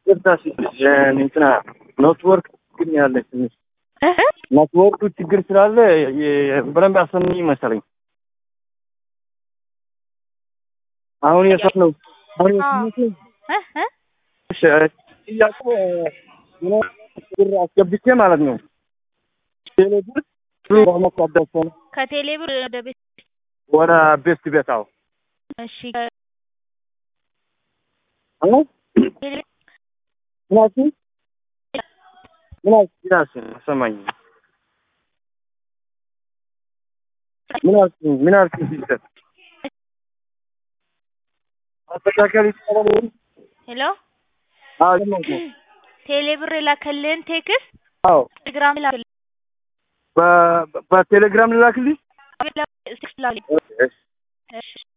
ይቅርታ ሲልሽ እንትና ኔትወርክ ግን ያለች ትንሽ እህ? ኔትወርኩ ችግር ስላለ የ- በደንብ አሰምኝ መሰለኝ። አሁን የሰት ነው አሁን የሰማሁት ነው። እህ? እህ? እሺ፣ ጥያቄ ምን ብር አስገብቼ ማለት ነው ቴሌ ብር ብሩ በመቋደስ ነው ከቴሌ ብር ወደ ቤት ወደ ቤት ቤታው እሺ አሁን ቴሌ ምን አልሽኝ? ምን አልሽኝ? ራስን አሰማኝ። ምን አልሽኝ? ምን አልሽኝ? ሲስተር አስተካከል ይቻላል። ሄሎ አዎ ሰማሁት ነው። ቴሌ ብር የላከልህን ቴክስት አዎ ቴሌግራም ላክልህ በ- በቴሌግራም ልላክልኝ? ቴክስት ላክልህ እሺ። እሺ